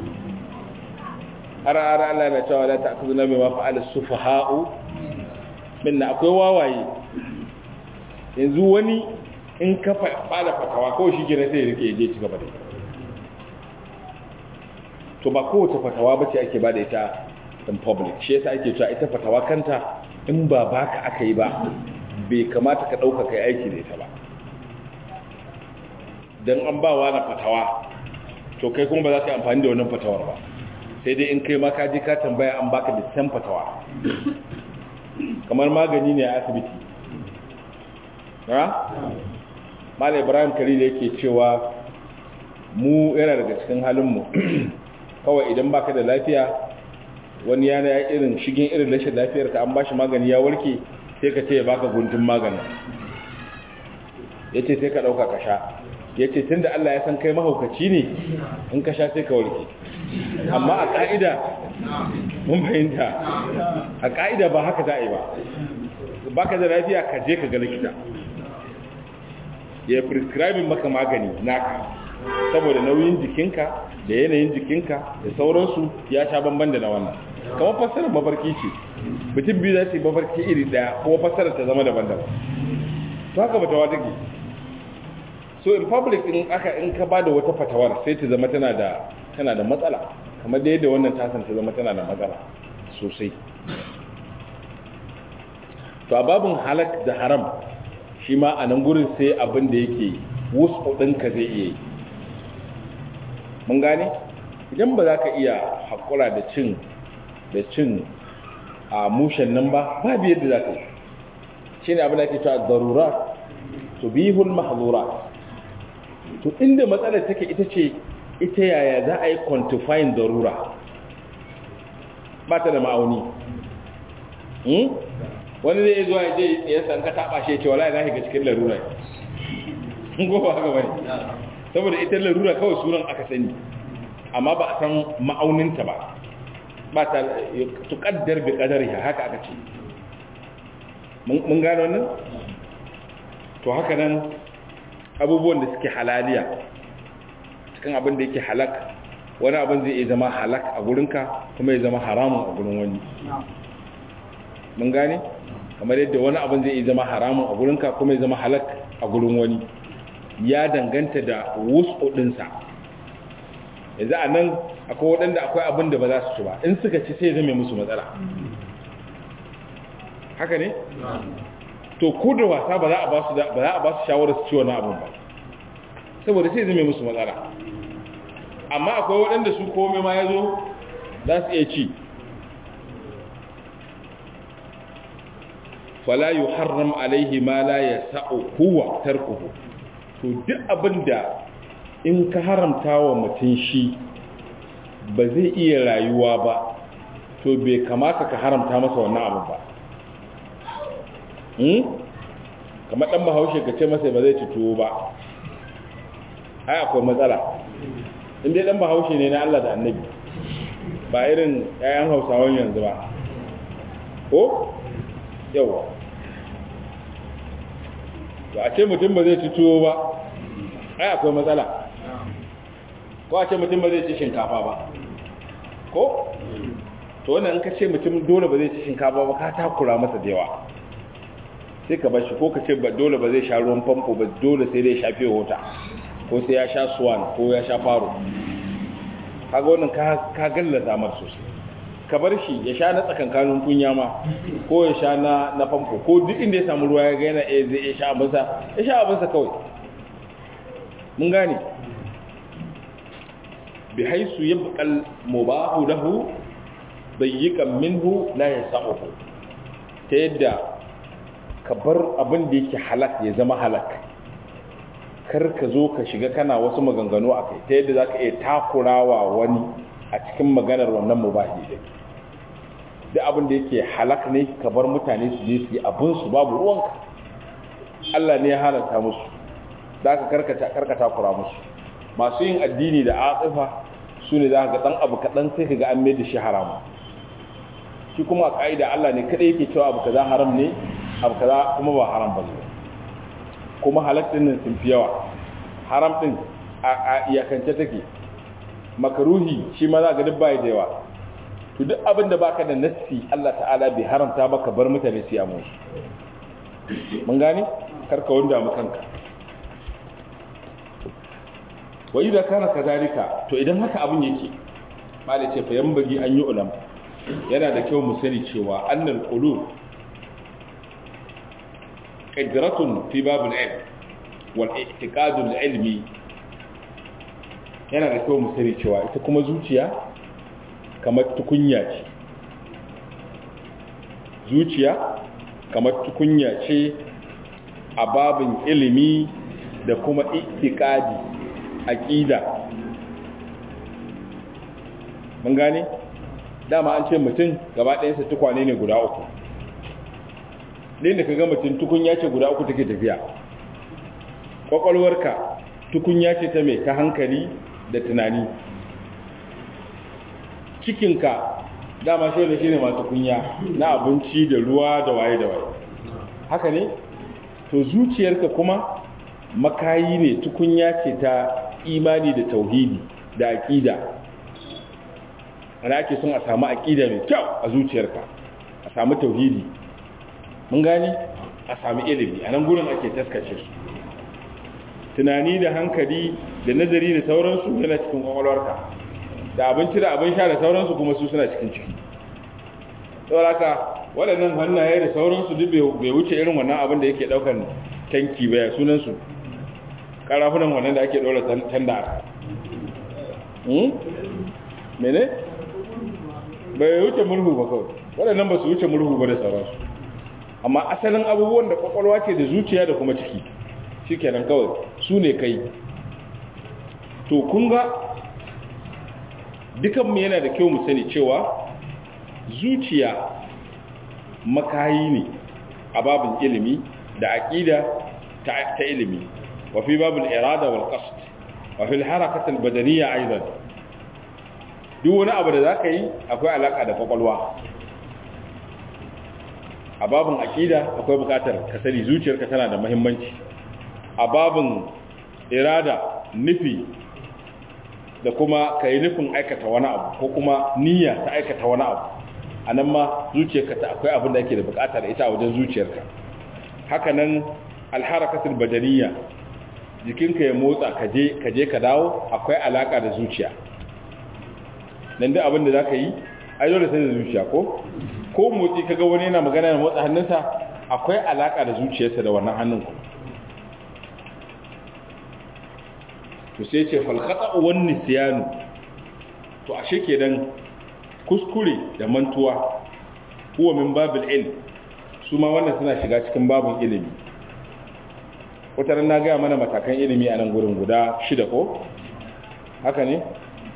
[SPEAKER 1] har ara Allah na cewa la ta'khuduna bima fa'ala sufaha'u minna akwai wawaye yanzu wani in ka fada fatawa kawai shi gina sai ya rike je ci gaba da to ba kowace fatawa bace ake ba da ita in public shi yasa ake cewa ita fatawa kanta in ba baka aka yi ba bai kamata ka dauka kai aiki da ita ba dan an ba wa na fatawa to kai kuma ba za ka yi amfani da wannan fatawar ba sai dai in kai ma ka je ka tambaya an baka da san fatawa kamar magani ne a asibiti ha Malam Ibrahim Khalil yake cewa mu yana daga cikin halin mu kawai idan baka da lafiya wani yana ya irin shigin irin rashin lafiyar ka an ba shi magani ya warke sai ka ce ya baka guntun magani ya ce sai ka ɗauka ka sha ya ce tun da Allah ya san kai mahaukaci ne in ka sha sai ka warke amma a ƙa'ida mun fahimta a ƙa'ida ba haka za a yi ba baka da lafiya ka je ka ga likita ya prescribing maka magani naka saboda nauyin jikinka da yanayin jikinka da sauransu ya sha bamban da na wannan kamar fassarar mafarki ce mutum biyu za su yi mafarki iri daya kuma fassarar ta zama daban-daban to haka fatawa take so in public in aka in ka bada wata fatawar sai ta zama tana da tana da matsala kamar da yadda wannan tasan ta zama tana da matsala sosai to a babin halak da haram shi ma a nan gurin sai abin da yake wasu ɗinka zai iya yi mun gane idan ba za ka iya haƙura da cin da cin a mushen nan ba babu yadda za ka yi shi ne abin da ke cewa zarura to bihul mahzura to inda matsalar take ita ce ita yaya za a yi quantifying zarura ba ta da ma'auni wani zai zuwa ya je ya san ka taba shi ya ce wala na shiga cikin larura gobe haka bane saboda ita larura kawai sunan aka sani amma ba a san ma'auninta ba ba ta tuƙaddar bi ƙadariha haka aka ce mun gano wannan to haka nan abubuwan da suke halaliya cikin abin da yake halak wani abin zai iya zama halak a gurinka kuma ya zama haramun a gurin wani mun gane kamar yadda wani abin zai iya zama haramun a gurinka kuma ya zama halak a gurin wani ya danganta da wasu ɗinsa yanzu a nan akwai waɗanda akwai abin da ba za su ci ba in suka ci sai zame musu matsala haka ne? to ko da wasa ba za a ba su ba za a ba su shawarar su ci wani abin ba saboda sai zame musu matsala amma akwai waɗanda su komai ma ya zo za su iya ci fala yi haram alaihi ma la ya sa'o huwa tarkuhu to duk abin da in ka haramta wa mutum shi ba zai iya rayuwa ba to bai kamata ka haramta masa wannan abin ba kamar ɗan bahaushe ka ce masa ba zai ci tuwo ba ai akwai matsala inda ɗan bahaushe ne na Allah da annabi ba irin ‘ya'yan hausawan yanzu ba ko yawa ba a ce mutum ba zai ci tuwo ba ai akwai matsala ko a ce mutum ba zai ci shinkafa ba ko to wannan in ka ce mutum dole ba zai ci shinkafa ba ka takura masa da yawa sai ka bashi ko ka ce ba dole ba zai sha ruwan famfo ba dole sai dai shafe wata ko sai ya sha swan ko ya sha faro kaga wannan ka gallaza mar sosai ka bar shi ya sha na tsakankanin kunya ma ko ya sha na na famfo ko duk inda ya samu ruwa ya ga yana eh zai ya sha abinsa ya sha abinsa kawai mun gane bi haisu yabqal mubahu lahu dayyikan minhu la yasahu ta yadda ka bar abin da yake halak ya zama halak kar ka zo ka shiga kana wasu maganganu a kai ta yadda za ka iya takurawa wani a cikin maganar wannan mubahi din duk abin da yake halak ne ka bar mutane su je su yi abinsu babu ruwanka Allah ne ya halarta musu za ka karka takura musu masu yin addini da atsifa su ne za ka ga ɗan abu kaɗan sai ka ga an mai da shi haramu shi kuma a ƙa'ida Allah ne kaɗai yake cewa abu kaza haram ne abu kaza kuma ba haram ba ne kuma halak din nan sun fi yawa haram din a iyakance take makaruhi shi ma za ga duk bai da yawa to duk abin da baka da nassi Allah ta'ala bai haramta baka bar mutane su yamu mun gane karka wanda mu kanka wa idza kana kadalika to idan haka abin yake malai ce fa yambagi an yi ulam yana da kyau mu sani cewa annal qulub qadratun fi babul ilm wal i'tiqad al ilmi yana da kyau mu sani cewa ita kuma zuciya kamar tukunya ce zuciya kamar tukunya ce a babin ilimi da kuma i'tiqadi aqida mun gane dama an ce mutum gaba ɗayansa tukwane ne guda uku ɗin da ka ga mutum tukunya ce guda uku take tafiya ƙwaƙwalwarka tukunya ce ta mai ta hankali da tunani cikinka dama shi da shi ne masu kunya na abinci da ruwa da waye da waye haka ne to zuciyarka kuma makayi ne tukunya ce ta imani da tauhidi da aqida ana ake son a samu aqida mai kyau a zuciyarka a samu tauhidi mun gani a samu ilimi a nan gurin ake taskace su tunani da hankali da nazari da sauransu yana cikin kwakwalwarka da abinci da abin sha da sauransu kuma su suna cikin ciki sauraka waɗannan hannaye da sauransu duk bai wuce irin wannan abin da yake ɗaukar tanki baya sunansu ƙarafunan wannan da ake ɗora tanda mene? bai wuce murhu ba kawai waɗannan ba su wuce murhu ba da sauransu amma asalin abubuwan da kwakwalwa ce da zuciya da kuma ciki shi kenan kawai su ne kai to kunga dukanmu yana da kyau mu sani cewa zuciya makayi ne a babin ilimi da aƙida ta ilimi wa fi babin irada wal qasd wa fi al-harakat al-badaniyya aidan duk wani abu da zaka yi akwai alaka da kwakwalwa a babin aƙida akwai buƙatar ka sani zuciyarka tana da muhimmanci a babin irada nufi da kuma ka yi nufin aikata wani abu ko kuma niyya ta aikata wani abu a nan ma zuciyarka ta akwai abin da ake da bukata da ita a wajen zuciyarka haka nan alharakatul badaniya jikinka ya motsa kaje kaje ka dawo akwai alaka da zuciya nan da abin da za ka yi ai dole sai da zuciya ko ko motsi kaga wani yana magana da motsa hannunsa akwai alaka da zuciyarsa da wannan hannun ku to sai ce falkhata wan nisyanu to ashe kenan kuskure da mantuwa huwa min babil ilm su ma wannan suna shiga cikin babin ilimi wata na gaya mana matakan ilimi a nan gurin guda shida ko haka ne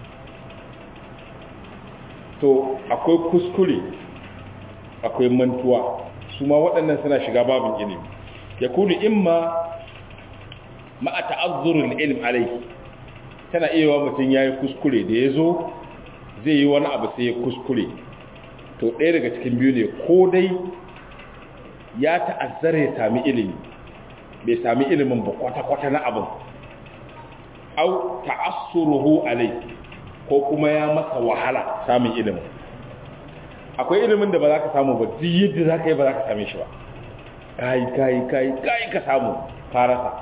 [SPEAKER 1] to akwai kuskure akwai mantuwa su ma waɗannan suna shiga babin ilimi ya kudu imma ma'a ta'azzurin ilm alaihi tana iya wa mutum ya yi kuskure da ya zo zai yi wani abu sai ya kuskure to ɗaya daga cikin biyu ne ko dai ya ta'azzara ya sami ilimi bai sami ilimin ba kwata-kwata na abin au ta'assuruhu alai ko kuma ya masa wahala samun ilimin akwai ilimin da ba za ka samu ba duk yadda za ka yi ba za ka same shi ba kayi kayi kayi kayi ka samu farasa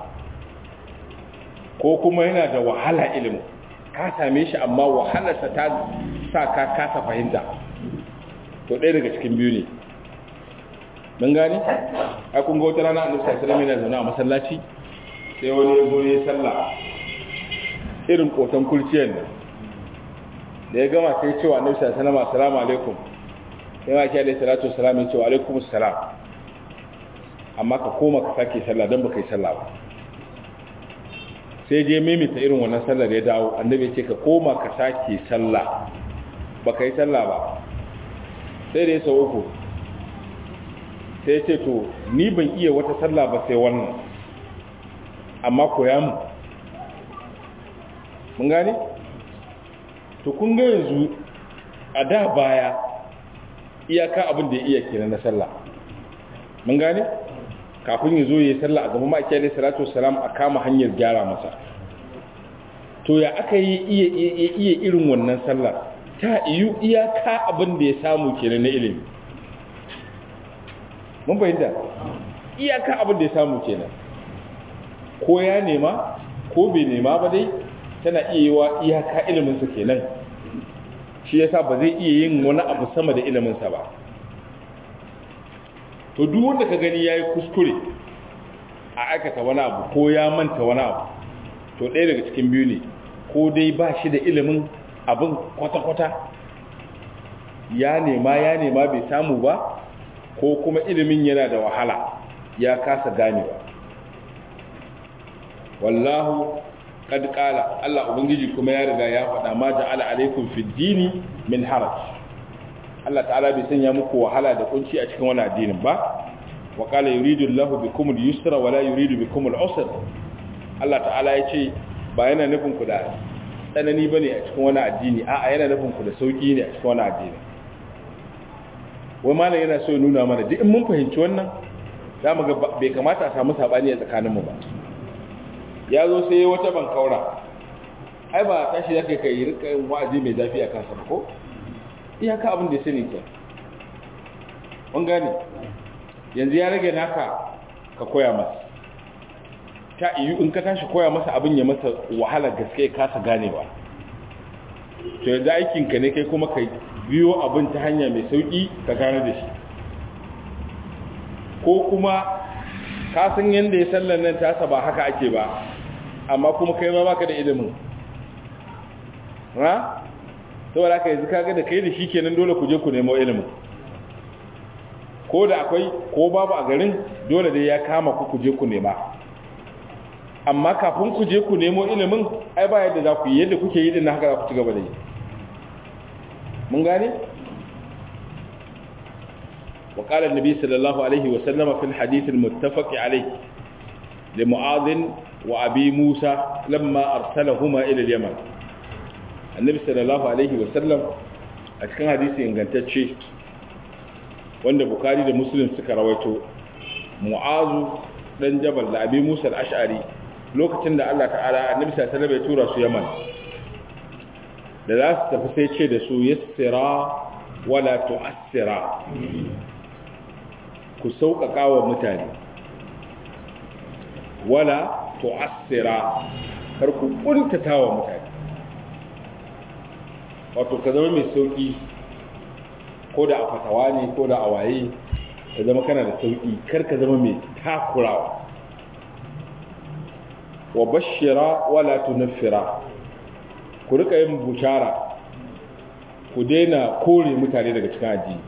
[SPEAKER 1] ko kuma yana da wahala ilimin ka same shi amma wahalarsa ta sa ka kasa fahimta to ɗaya daga cikin biyu ne mun gane a kun ga wata rana annabi sallallahu alaihi wasallam zaune a masallaci sai wani ya zo ya sallah irin kotan kurciyar nan da ya gama sai cewa annabi sallallahu alaihi wasallam assalamu alaikum sai ma ki alaihi salatu wassalam ya ce wa alaikum assalam amma ka koma ka sake sallah dan baka yi sallah ba sai je mimita irin wannan sallar ya dawo annabi ya ce ka koma ka sake sallah baka yi sallah ba sai da ya sau uku sai ce to ni ban iya wata sallah ba sai wannan amma koya mu mun gane to kun ga yanzu a da baya iyaka abin da ya iya kenan na sallah mun gane kafin ya zo ya yi sallah a gaban ma'aikiyar da salatu wasalam a kama hanyar gyara masa to ya aka yi iya irin wannan sallah ta iyu iyaka abin da ya samu kenan na ilimi mun fahimta iyaka abin da ya samu kenan ko ya nema ko bai nema ba dai tana iya yi wa iyaka iliminsa kenan shi yasa ba zai iya yin wani abu sama da iliminsa ba to duk wanda ka gani yayi kuskure a aikata wani abu ko ya manta wani abu to ɗaya daga cikin biyu ne ko dai ba shi da ilimin abin kwata-kwata ya nema ya nema bai samu ba ko kuma ilimin yana da wahala ya kasa ganewa wallahu kad qala Allah ubangiji kuma ya riga ya faɗa ma ja'ala alaikum fid dini min haraj Allah ta'ala bai sanya muku wahala da kunci a cikin wannan addinin ba wa qala yuridu Allahu bikum al-yusra wa la yuridu bikum al-usra Allah ta'ala ya ce ba yana nufin ku da tsanani bane a cikin wannan addini a'a yana nufin ku da sauki ne a cikin wannan addini wai malam yana so ya nuna mana duk in mun fahimci wannan za mu ga bai kamata a samu sabani a tsakaninmu ba ya zo sai wata bankaura ai ba tashi da kai kai rika yin wa'azi mai zafi a kansa ko iyaka abin da ya sani ke kun gane yanzu ya rage naka ka koya masa ta iyo in ka tashi koya masa abin ya masa wahala gaske ya kasa ganewa to yanzu aikinka ne kai kuma ka biyo abin ta hanya mai sauki ka gane da shi ko kuma ka san yadda ya sallan nan tasa ba haka ake ba amma kuma kai ma baka da ilimin ha saboda haka yanzu kaga da kai da shi kenan dole ku je ku nemo ilimin ko da akwai ko babu a garin dole dai ya kama ku ku je ku nema amma kafin ku je ku nemo ilimin ai ba yadda za ku yi yadda kuke yi din haka za ku ci gaba da yi mun gane وقال النبي صلى الله عليه وسلم في الحديث المتفق عليه لمعاذ وأبي موسى لما أرسلهما إلى اليمن النبي صلى الله عليه وسلم أتكلم حديث إنغانتاتشي wanda bukari da muslim suka rawaito mu'azu dan jabal da abi musa al-ash'ari lokacin da Allah ta'ala annabi sallallahu alaihi wasallam ya tura su yaman da za su tafi sai ce da su yassira wala tu'assira ku sauƙaƙa wa mutane wala tu'assira kar ku kuntata wa mutane wato ka zama mai sauƙi ko da a fatawa ne ko da a waye ka zama kana da sauƙi kar ka zama mai takurawa wa bashira wala tunaffira ku rika yin bushara ku daina kore mutane daga cikin addini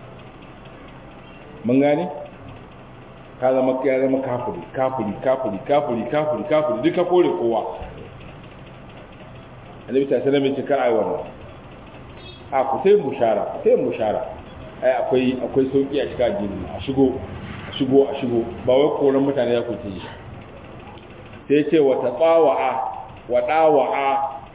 [SPEAKER 1] mun gane ka zama ya zama kafiri kafiri kafiri kafiri kafiri kafiri duka kore kowa annabi ta sanar mai ce kar ai wannan a ku sai bushara ku sai bushara ai akwai akwai sauki a cikin addini a shigo a shigo a shigo ba wai koran mutane ya ku yi sai ce wa taqawa wa dawa'a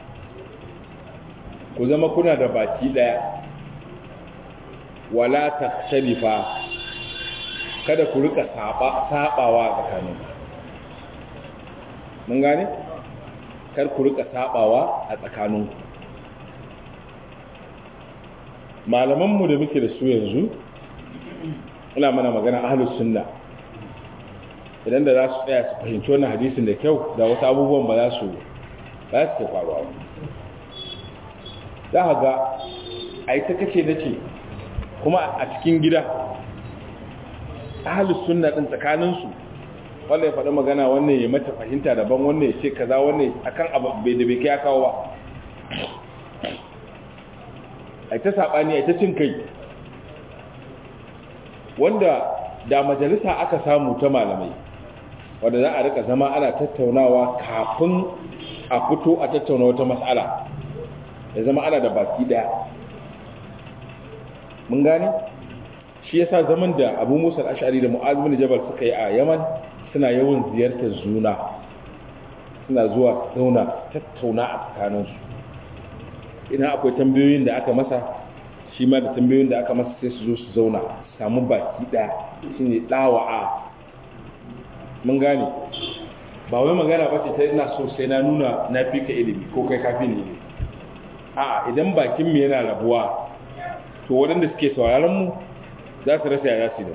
[SPEAKER 1] ku zama kuna da baki daya wala takhtalifa kada ku rika saba sabawa tsakanin mun gane kar ku rika sabawa a tsakaninku malamanmu da muke da su yanzu ina mana magana ahlus sunna idan da za su tsaya su fahimci wannan hadisin da kyau da wasu abubuwan ba za su ba su ke faruwa za ka ga a yi ta kace da ce kuma a cikin gida ahalus sunna din tsakaninsu wanda ya faɗi magana wannan ya mata fahimta daban wannan ya ce kaza wannan akan abu bai da bai kai kawo ba a ta saɓani a ta cin kai wanda da majalisa aka samu ta malamai wanda za a rika zama ana tattaunawa kafin a fito a tattauna wata matsala ya zama ana da baki daya mun gane shi yasa zaman da abu musa ashari da mu'az bin jabal suka yi a yaman suna yawan ziyartar zuna suna zuwa zauna tattauna a tsakaninsu idan akwai tambayoyin da aka masa shi ma da tambayoyin da aka masa sai su zo su zauna samu baki daya shine dawa'a mun gane ba wai magana ba ce ta ina so sai na nuna na fi ka ilimi ko kai kafi ne a idan bakin mu yana rabuwa to waɗanda suke sauraron mu za su rasa ya su da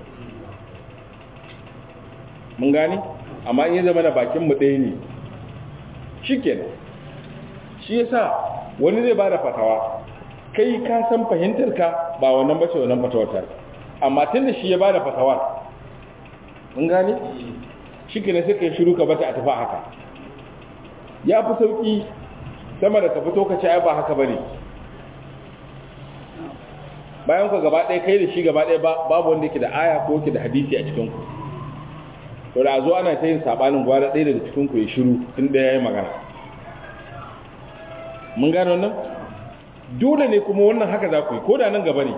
[SPEAKER 1] mun gane amma in ya zama da bakin mu ɗaya ne shikenan shi yasa wani zai bada fatawa kai ka san fahimtar ka ba wannan bace wannan fatawar amma tunda shi ya bada fatawar mun gane shi ne sai kai shiru ka bata a tafi haka ya fi sauki sama da ka fito ka ce ai ba haka bane bayan ku gaba ɗaya kai da shi gaba ɗaya babu wanda yake da aya ko yake da hadisi a cikin ku to da zo ana ta yin sabanin gwara ɗaya daga cikin ku ya shiru tun da yayi magana mun gano wannan dole ne kuma wannan haka za ku yi ko da nan gaba ne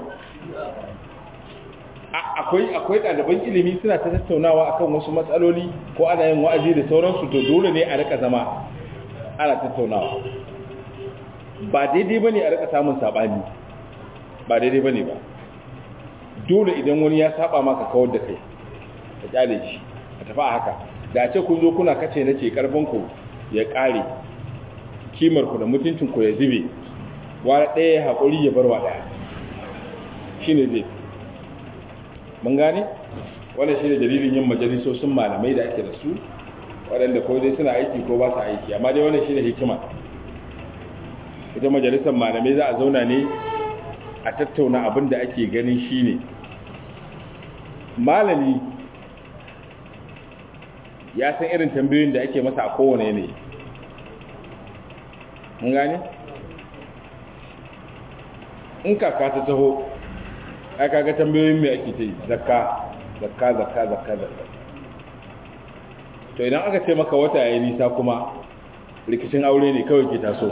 [SPEAKER 1] akwai akwai ɗaliban ilimi suna ta tattaunawa akan wasu matsaloli ko ana yin wa'azi da sauransu to dole ne a rika zama ana tattaunawa ba daidai bane a rika samun sabani ba daidai bane ba dole idan wani ya saba maka kawar da kai ka kyale shi a tafi a haka da ce kun zo kuna kace nace karfin ku ya kare kimar ku da mutuncin ku ya zube wa ɗaya haƙuri ya bar wa ɗaya shine zai mun gane wannan shine dalilin yin majalisosin malamai da ake da su waɗanda ko dai suna aiki ko ba su aiki amma dai wannan shine hikima ita majalisar malamai za a zauna ne a tattauna abin da ake ganin shine malami ya san irin tambayoyin da ake masa a kowane yanayi mun gane in kaka ta taho ai kaga tambayoyin mai ake ta yi zakka zakka zakka zakka zakka to idan aka ce maka wata yayi nisa kuma rikicin aure ne kawai ke tasowa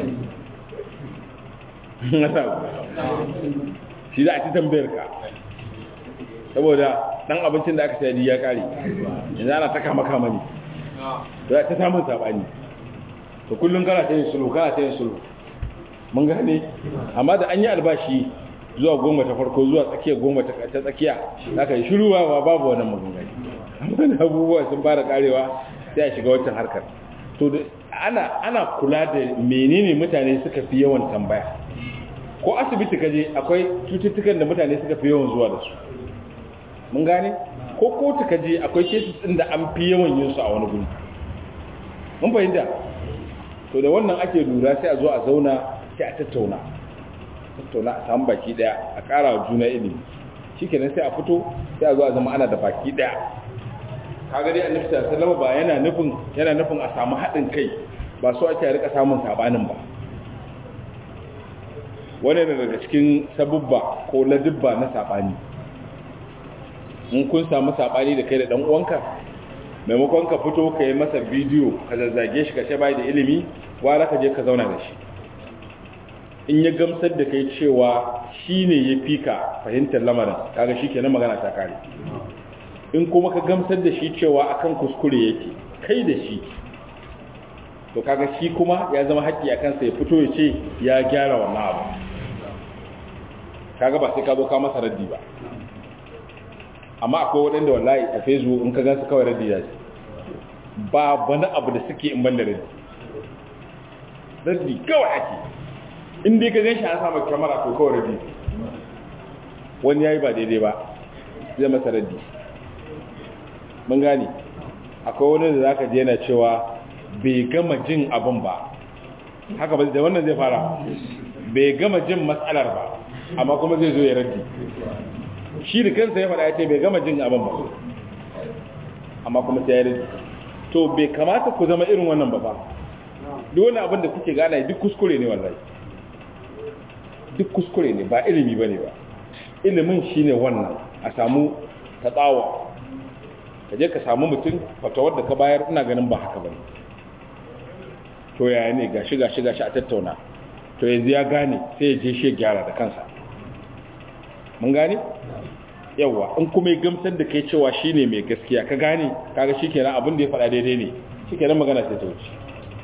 [SPEAKER 1] shi za a ci tambayar ka saboda dan abincin da aka sayar ya kare yanzu ana ta kama kama ne da ta samun sabani to kullum kana ta yin sulhu kana ta yin sulhu mun gane amma da an yi albashi zuwa goma ta farko zuwa tsakiya goma ta tsakiya zaka yi shiru ba babu wannan maganganu amma da abubuwa sun fara karewa sai a shiga wancan harkar to ana ana kula da menene mutane suka fi yawan tambaya ko asibiti kaje akwai cututtukan da mutane suka fi yawan zuwa da su mun gane ko kotu kaje akwai cases din da an fi yawan yin su a wani guri mun fahimta to da wannan ake lura sai a zo a zauna sai a tattauna tattauna a samu baki daya a ƙara wa juna ilimi shikenan sai a fito sai a zo a zama ana da baki daya kaga dai annabi sallallahu alaihi ba yana nufin yana nufin a samu haɗin kai ba so ake rika samun sabanin ba wani ne daga cikin sabubba ko ladubba na sabani in kun samu sabani da kai da dan uwanka maimakon ka fito ka yi masa bidiyo ka zazzage shi ka ce bai da ilimi wara ka je ka zauna da shi in ya gamsar da kai cewa shi ne ya fi ka fahimtar lamarin kaga shi kenan magana ta kare in kuma ka gamsar da shi cewa akan kuskure yake kai da shi to kaga shi kuma ya zama haƙƙi a kansa ya fito ya ce ya gyara wannan abu kaga ba sai ka zo ka masa raddi ba amma akwai waɗanda wallahi a facebook in ka gan su kawai raddi ya ce ba wani abu da suke in ban da raddi raddi kawai ake in dai ka gan shi an samu kyamara to kawai raddi wani ya yi ba daidai ba zai masa raddi mun gane akwai wani da zaka je yana cewa bai gama jin abin ba haka ba da wannan zai fara bai gama jin matsalar ba amma kuma zai zo ya raddi shi da kansa ya faɗa ya ce bai gama jin abin ba amma kuma sai ya raddi to bai kamata ku zama irin wannan ba ba duk wani abin da kuke gana duk kuskure ne wallahi duk kuskure ne ba ilimi ba ne ba ilimin shine wannan a samu tatsawa ka je ka samu mutum fatawar da ka bayar ina ganin ba haka bane to yaya ne gashi gashi gashi a tattauna to yanzu ya gane sai ya je shi gyara da kansa mun gane yawa in kuma ya gamsar da kai cewa shine mai gaskiya ka gane kaga shikenan abin da ya faɗa daidai ne shikenan magana sai ta wuce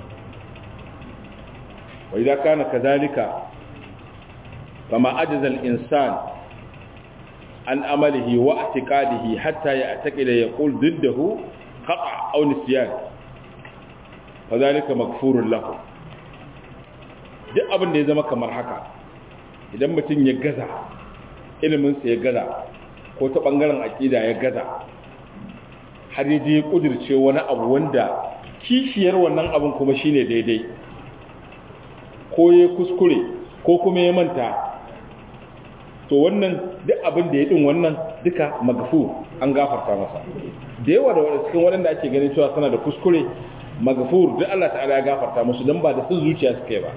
[SPEAKER 1] wa idza kana kadhalika fama ajaza al-insan an amalihi wa i'tiqadihi hatta ya'taqida yaqul diddahu khata aw nisyan fa zalika maghfurun lahu duk abin da ya zama kamar haka idan mutum ya gaza ilimin sa ya gaza ko ta bangaren aqida ya gaza har ya je kudirce wani abu wanda kishiyar wannan abin kuma shine daidai ko ya kuskure ko kuma ya manta to wannan duk abin da ya din wannan duka magfu an gafarta masa da yawa da cikin waɗanda ake ganin cewa suna da kuskure magfur duk Allah ta'ala ya gafarta musu dan ba da sun zuciya suka yi ba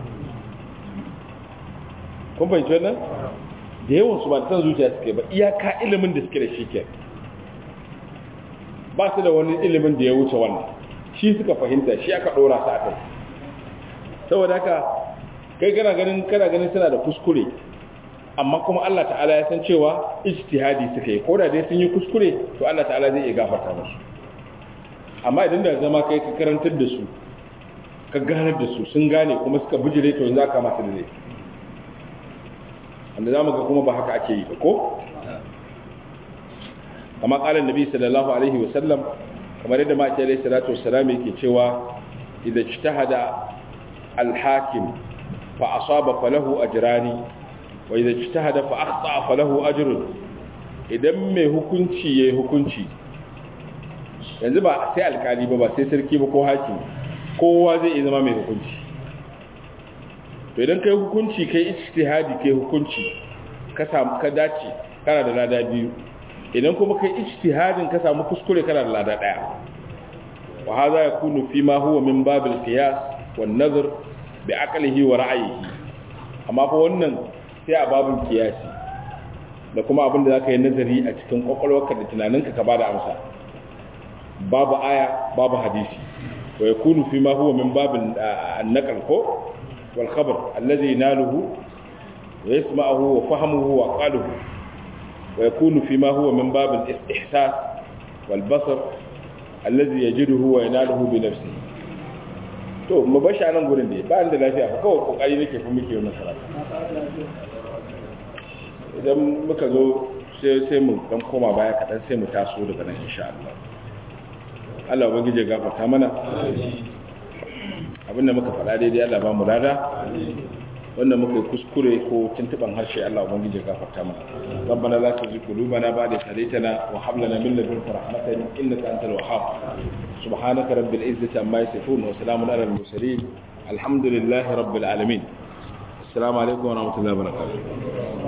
[SPEAKER 1] kun fahimci wannan da yawan su ba da sun zuciya suka yi ba iyaka ilimin da suke da shi ke ba su da wani ilimin da ya wuce wannan shi suka fahimta shi aka dora su a kai saboda haka kai kana ganin kana ganin suna da kuskure amma kuma Allah ta'ala ya san cewa ijtihadi suka yi ko da dai sun yi kuskure to Allah ta'ala zai iya gafarta musu amma idan da zama kai ka karantar da su ka ganar da su sun gane kuma suka bijire to yanzu aka masu da zai wanda zamu ga kuma ba haka ake yi ba ko kama kalan nabi sallallahu alaihi wa sallam kamar yadda ma alaihi salatu wassalam yake cewa idza ijtahada al-hakim fa asaba falahu ajrani wa idza ijtahada fa akhta falahu ajrun idan mai hukunci yayi hukunci yanzu ba sai alkali ba ba sai sarki ba ko hakimi kowa zai iya zama mai hukunci to idan kai hukunci kai ijtihadi kai hukunci ka samu ka dace kana da lada biyu idan kuma kai ijtihadin ka samu kuskure kana da lada daya wa hadha yakunu fi ma huwa min babil qiyas wan nazar bi aqlihi wa ra'yihi amma fa wannan sai a babin kiyasi da kuma abin da zaka yi nazari a cikin kwakwalwarka da tunaninka ka bada amsa babu aya babu hadisi wa yakunu fi ma huwa min babil an-naql ko wal khabar alladhi yanaluhu wa yasma'uhu wa fahmuhu wa qaluhu wa yakunu fi ma huwa min babil istihsas wal basar alladhi yajiduhu wa yanaluhu bi nafsihi to mu bashi anan gurin da ba da lafiya fa kawai kokari nake fa muke wannan karatu idan muka zo sai sai mu dan koma baya kadan sai mu taso daga nan insha Allah Allah ubangiji ya gafarta mana abinda muka faɗa daidai Allah ba mu lada wanda muka yi kuskure ko tuntuban harshe Allah ubangiji ya gafarta mana rabbana la tuzigh qulubana ba'da idh hadaytana wa hab lana min ladunka rahmatan innaka antal wahhab subhanaka rabbil izzati amma yasifun wa salamun alal mursalin alhamdulillahi rabbil alamin assalamu alaikum wa rahmatullahi wa barakatuh